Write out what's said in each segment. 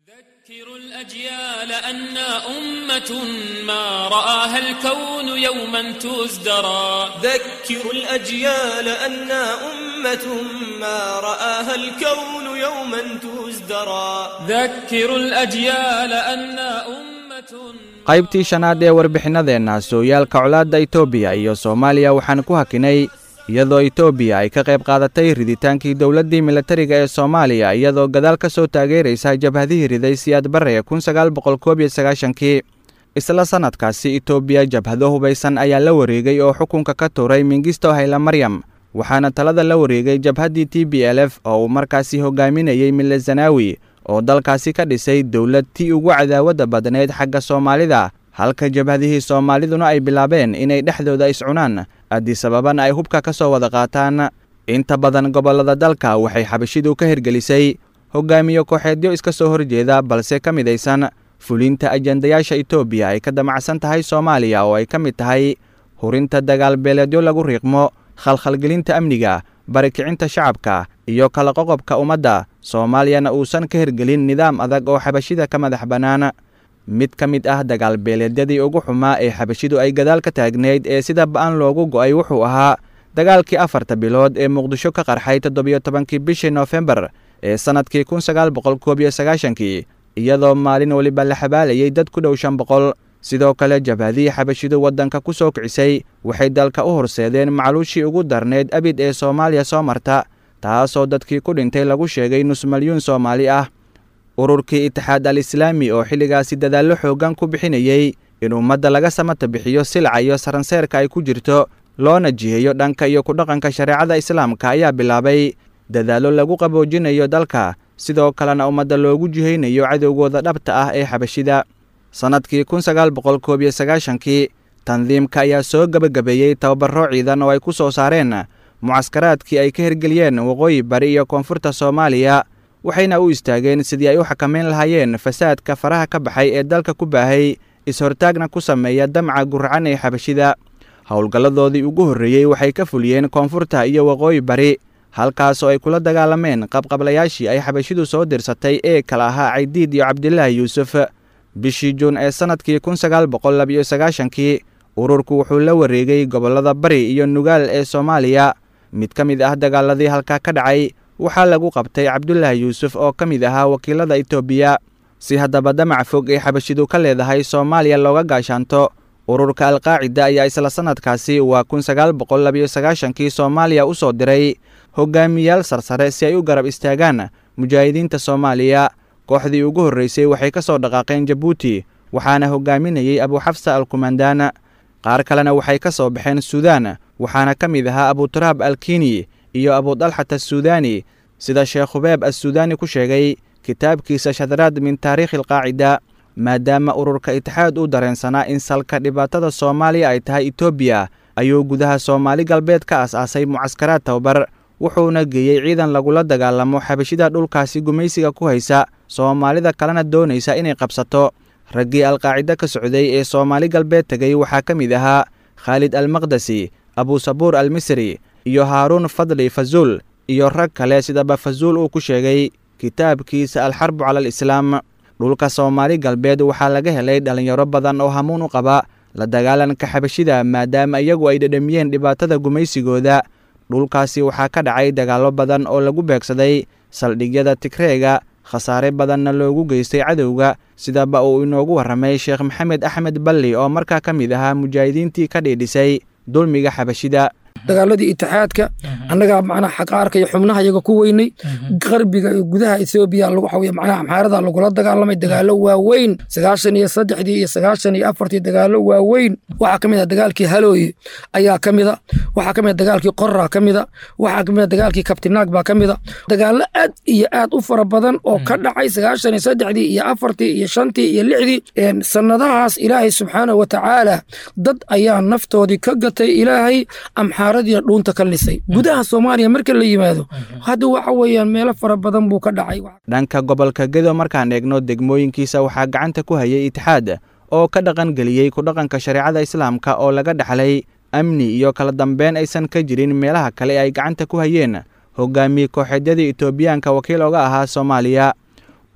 ذكروا الأجيال أنا أمة ما رآها الكون يوما تزدرى ذكروا الأجيال أنا أمة ما رآها الكون يوما تزدرى ذكروا الأجيال أنا أمة qaybtii shanaad ee warbixinadeenna sooyaalka colaadda itoobiya iyo soomaaliya waxaan ku hakinay iyadoo itoobiya ay ka qayb qaadatay riditaankii dowladdii milatariga ee soomaaliya iyadoo gadaal ka soo taageeraysa jabhadihii riday siyaad barre kun sagaal boqol koob iyo sagaashankii isla sannadkaasi itoobiya jabhado hubaysan ayaa la wareegay oo xukunka ka tuuray mingisto hayla maryam waxaana talada la wareegay jabhaddii t b l f oo uu markaasi hogaaminayey mille zanaawi oo dalkaasi ka dhisay dowlad tii ugu cadaawadda badnayd xagga soomaalida halka jabhadihii soomaaliduna ay bilaabeen inay dhexdooda iscunaan addisababana ay hubka ka soo wada qaataan inta badan gobollada dalka waxay xabashidu ka hirgelisay hogaamiye kooxeedyo iska soo horjeeda balse ka midaysan fulinta ajendayaasha itoobiya ay ka damacsan tahay soomaaliya oo ay ka mid tahay hurinta dagaal beeleedyo lagu riiqmo khalkhalgelinta amniga barikicinta shacabka iyo kala qoqobka ummadda soomaaliyana uusan ka hirgelin nidaam adag oo xabashida ka madax bannaan mid ka mid ah dagaal beeleedyadii ugu xumaa ee xabashidu ay gadaal ka taagnayd ee sida ba'an loogu go'ay wuxuu ahaa dagaalkii afarta bilood ee muqdisho ka qarxay toddobiyo tobankii bishii noofembar ee sannadkii kun sagaal boqol koob iyo sagaashankii iyadoo maalin weliba la xabaalayay dad ku dhow shan boqol sidoo kale jabhadihii xabashidu waddanka ku soo kicisay waxay dalka u horseedeen macluushii ugu darneyd abid ee soomaaliya soo marta taasoo dadkii ku dhintay lagu sheegay nus malyuun soomaali ah ururkii itixaad al islaami oo xilligaasi dadaallo xooggan ku bixinayey in ummadda laga samata bixiyo silca iyo saranseerka ay ku jirto loona jiheeyo dhanka iyo kudhaqanka shareecada islaamka ayaa bilaabay dadaallo lagu qaboojinayo dalka sidoo kalena ummadda loogu jihaynayo cadowgooda dhabta ah ee xabashida sannadkii kun sagaal boqol koob iyo sagaashankii tandiimka ayaa soo gebagabeeyey tababarro ciidan oo ay ku soo saareen mucaskaraadkii ay ka hirgeliyeen waqooyi bari iyo koonfurta soomaaliya waxayna u istaageen sidii ay u xakamayn lahaayeen fasaadka faraha ka baxay ee dalka ku baahay is-hortaagna ku sameeya damca guracan ee xabashida howlgalladoodii ugu horreeyey waxay ka fuliyeen koonfurta iyo waqooyi bari halkaasoo ay kula dagaalameen qabqablayaashii ay xabashidu soo dirsatay ee kala ahaa caydiid iyo cabdilaahi yuusuf bishii juun ee sannadkii kun sagaal boqol labiyo sagaashankii ururku wuxuu la wareegay gobollada bari iyo nugaal ee soomaaliya mid ka mid ah dagaaladii halkaa ka dhacay waxaa lagu qabtay cabdulaahi yuusuf oo ka mid ahaa wakiilada itoobiya si haddaba damac fog ee xabashidu ka leedahay soomaaliya looga gaashaanto ururka alqaacida ayaa isla sannadkaasi waa kun sagaal boqol labiyo sagaashankii soomaaliya u soo diray hogaamiyaal sarsare si ay u garab istaagaan mujaahidiinta soomaaliya kooxdii ugu horreysay waxay ka soo dhaqaaqeen jabuuti waxaana hogaaminayey abuxafsa alkumandaan qaar kalena waxay ka soo baxeen suudaan waxaana ka mid ahaa abuturaab alkini iyo abudalxat assuudaani sida sheekh hubeeb assuudaani ku sheegay kitaabkiisa shadraad min taariikhi alqaacida maadaama ururka itixaad u dareensanaa in salka dhibaatada soomaaliya ay tahay etoobiya ayuu gudaha soomaali galbeed ka as-aasay mucaskaraad tababar wuxuuna geeyey ciidan lagula dagaalamo xabashida dhulkaasi gumaysiga ku haysa soomaalida kalena doonaysa inay qabsato raggii alqaacido ka socday ee soomaali galbeed tegay waxaa ka mid ahaa khaalid almaqdasi abusabuur almisri iyo haaruun fadli fazuul iyo rag kale sidaba fazuul uu ku sheegay kitaabkiisa alxarbu cala alislaam dhulka soomaali galbeed waxaa laga helay dhallinyaro badan oo hamuun u qaba la dagaalanka xabashida maadaama iyagu ay dhedhamiyeen dhibaatada gumaysigooda dhulkaasi waxaa ka dhacay dagaallo badan oo lagu beegsaday saldhigyada tigreega khasaare badanna loogu geystay cadowga sidaba uu inoogu warramay sheekh maxamed axmed balli oo markaa ka mid ahaa mujaahidiintii ka dhiidhisay dulmiga xabashida dagaaladii itixaadka annagaa macnaha xaqaarka iyo xubnaha iyaga ku weynay qarbiga iyo gudaha ethoobiya lagu xawiya macnaha amxaarada lagula dagaalamay dagaallo waaweyn sagaashan iyo saddexdii iyo sagaashan iyo afartii dagaallo waaweyn waxaa ka mid a dagaalkii halooye ayaa ka mida waxaa ka mid a dagaalkii qorra ka mida waxaa ka mid a dagaalkii kabtinaag baa ka mida dagaallo aad iyo aad u fara badan oo ka dhacay sagaashan iyo saddexdii iyo afartii iyo shantii iyo lixdii sannadahaas ilaahay subxaanahu watacaala dad ayaa naftoodii ka gatay ilaahay amxaara dhuunta ka lisay gudaha soomaaliya marka la yimaado hadda waxa weeyaan meelo fara badan buu ka dhacay dhanka gobolka gedo markaan eegno degmooyinkiisa waxaa gacanta ku hayay itixaad oo ka dhaqan geliyey kudhaqanka shareecada islaamka oo laga dhaxlay amni iyo kala dambeyn aysan ka jirin meelaha kale ee ay gacanta ku hayeen hogaamiye kooxeedyadii etoobiyaanka wakiil oga ahaa soomaaliya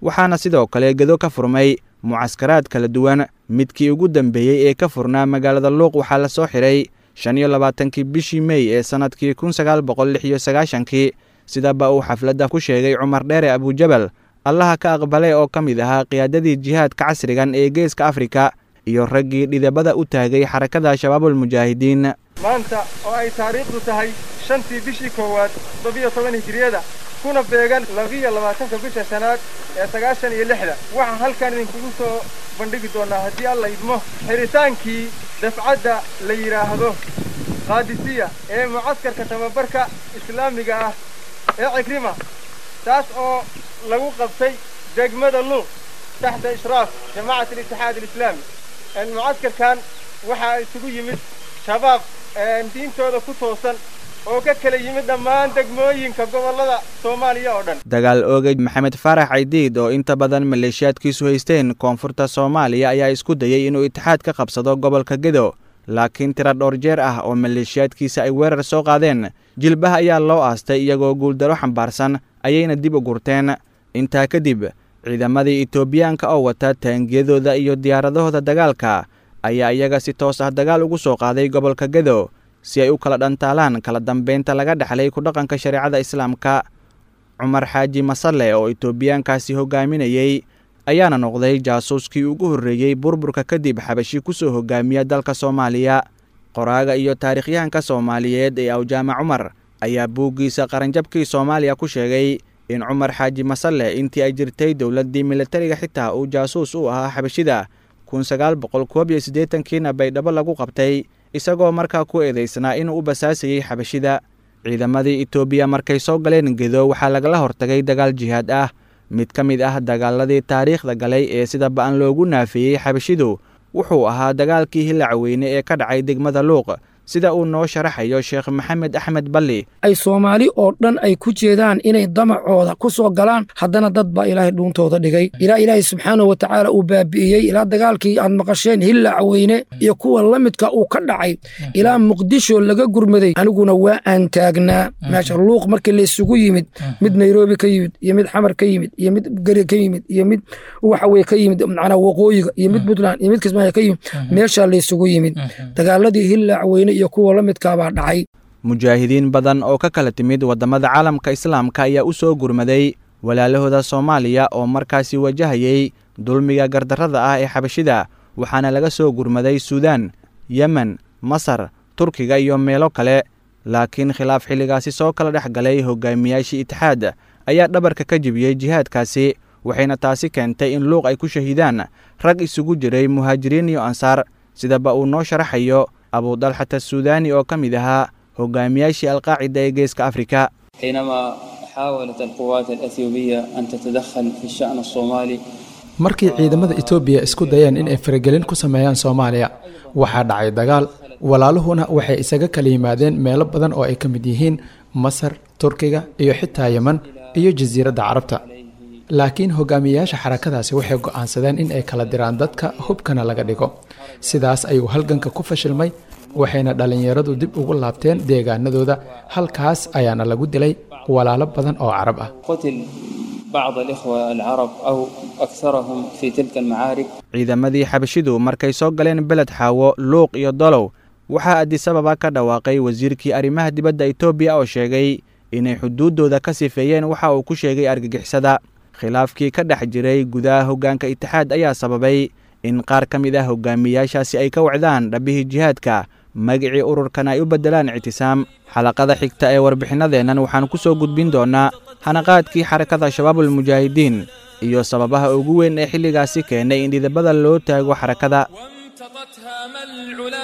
waxaana sidoo kale gedo ka furmay mucaskaraad kala duwan midkii ugu dambeeyey ee ka furnaa magaalada luuq waxaa la soo xiray shan iyo labaatankii bishii mey ee sannadkii kun sagaal boqol lix iyo sagaashankii sidaba uu xafladda ku sheegay cumar dheere abujabal allaha ka aqbalay oo ka mid ahaa qiyaadadii jihaadka casrigan ee geeska afrika iyo raggii dhidabada u taagay xarakada shabaabulmujaahidiin maanta oo ay taariikhdu tahay shantii bishii koowaad toddobiyo toban hijiriyada kuna beegan labiyo labaatanka bisha shanaad ee sagaashan iyo lixda waxaan halkan idinkugu soo bandhigi doonnaa haddii alla idmo xiritaankii dafcadda la yidhaahdo qaadisiya ee mucaskarka tababarka islaamiga ah ee cikrima taas oo lagu qabtay degmada luuq taxta ishraaf jamacat alitixaad alislaami mucaskarkan waxaa isugu yimid shabaab diintooda ku toosan oo ka kala yimid dhammaan degmooyinka gobollada soomaaliya oo dhan dagaal oogay maxamed faarax caydiid oo inta badan maleeshiyaadkiisu haysteen koonfurta soomaaliya ayaa isku dayey inuu itixaad ka qabsado gobolka gedo laakiin tira dhowr jeer ah oo maleeshiyaadkiisa ay weerar soo qaadeen jilbaha ayaa loo aastay iyagoo guuldaro xambaarsan ayayna dib u gurteen intaa kadib ciidamadii etoobiyaanka oo wata taangiyadooda iyo diyaaradahooda dagaalka ayaa iyaga si toos ah dagaal ugu soo qaaday gobolka gedo si ay u kala dhantaalaan kala dambeynta laga dhexlay ku dhaqanka shareecada islaamka cumar xaaji masalle oo etoobiyaankaasi hogaaminayey ayaana noqday jaasuuskii ugu horreeyey burburka kadib xabashi ku soo hogaamiya dalka soomaaliya qoraaga iyo taarikhyahanka soomaaliyeed ee awjaama cumar ayaa buuggiisa qaranjabkii soomaaliya ku sheegay in cumar xaaji masalle intii ay jirtay dowladdii militariga xitaa uu jaasuus u ahaa xabashida kun sagaal boqol koob iyo siddeetankiina baydhabo lagu qabtay isagoo markaa ku eedaysnaa inuu u basaasayey xabashida ciidamadii etoobiya markay soo galeen gedo waxaa lagala hortagay dagaal jihaad ah mid ka mid ah dagaaladii taariikhda galay ee sida ba'an loogu naafeeyey xabashidu wuxuu ahaa dagaalkii hillacweyne ee ka dhacay degmada luuq sida uu noo sharaxayo sheekh maxamed axmed balli ay soomaali oo dhan ay ku jeedaan inay damacooda ku soo galaan haddana dad baa ilaahay dhuuntooda dhigay ilaa ilaahay subxaanahu wa tacaala uu baabi'iyey ilaa dagaalkii aad maqasheen hillacweyne iyo kuwa la midka uu ka dhacay ilaa muqdisho laga gurmaday aniguna waa aan taagnaa meesha luuq markii laysugu yimid mid nairobi ka yimid iyo mid xamar ka yimid iyo mid gari ka yimid iyo mid waxa weye ka yimid macnaa waqooyiga iyo mid puntland iyo mid kismaayo ka yimid meeshaa laysugu yimid dagaaladii hillacweyne iyo kuwa la midkaabaa dhacay mujaahidiin badan oo ka kala timid waddamada caalamka islaamka ayaa u soo gurmaday walaalahooda soomaaliya oo markaasi wajahayey dulmiga gardarrada ah ee xabashida waxaana laga soo gurmaday suudaan yemen masar turkiga iyo meelo kale laakiin khilaaf xilligaasi soo kala dhex galay hogaamiyaashii itixaad ayaa dhabarka ka jebiyey jihaadkaasi waxayna taasi keentay in luuq ay ku shahiidaan rag isugu jiray muhaajiriin iyo ansaar sidaba uu noo sharaxayo abudalxat asuudaani oo ka mid ahaa hogaamiyaashii alqaacida ee geeska afrika حينما حاولت القوات الأثيوبية أن تتدخل في الشأن الصومالي markii ciidamada etoobiya isku dayeen in ay faragelin ku sameeyaan soomaaliya waxaa dhacay dagaal walaaluhuna waxay isaga kala yimaadeen meelo badan oo ay ka mid yihiin masar turkiga iyo xitaa yeman iyo jasiiradda carabta laakiin hogaamiyayaasha xarakadaasi waxay go'aansadeen in ay kala diraan dadka hubkana laga dhigo sidaas ayuu halganka ku fashilmay waxayna dhallinyaradu dib ugu laabteen deegaanadooda halkaas ayaana lagu dilay walaalo badan oo carab ah قتل بعض الإخوة العرب أو أكثرهم في تلك المعارك ciidamadii xabashidu markay soo galeen beled xaawo luuq iyo dolow waxaa adisababa ka dhawaaqay wasiirkii arrimaha dibadda etoobiya oo sheegay inay xuduuddooda ka sifeeyeen waxa uu ku sheegay argagixisada khilaafkii ka dhex jiray gudaha hoggaanka itixaad ayaa sababay in qaar ka mid ah hogaamiyaashaasi ay ka wacdaan dhabbihii jihaadka magicii ururkan ay u beddelaan ictisaam xalaqada xigta ee warbixinadeennan waxaan ku soo gudbin doonnaa hanaqaadkii xarakada shabaabulmujaahidiin iyo sababaha ugu weyn ee xilligaasi keenay in dhidabada loo taago xarakada وامتطت هام العلا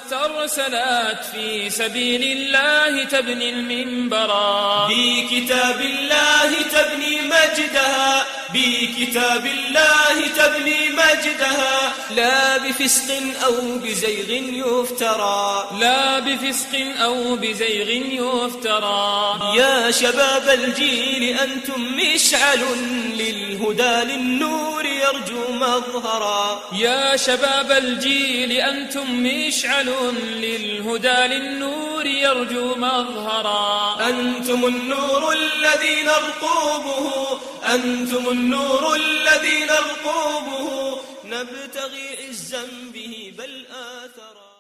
واسترسلت في سبيل الله تبني المنبرا بكتاب الله تبني مجدها بكتاب الله تبني مجدها لا بفسق أو بزيغ يفترى لا بفسق أو بزيغ يفترى يا شباب الجيل أنتم مشعل للهدى للنور يرجو مظهرا يا شباب الجيل أنتم مشعل للهدى للنور يرجو مظهرا أنتم النور الذي نرقوبه أنتم النور الذي نرقوبه نبتغي عزا به بل آثرا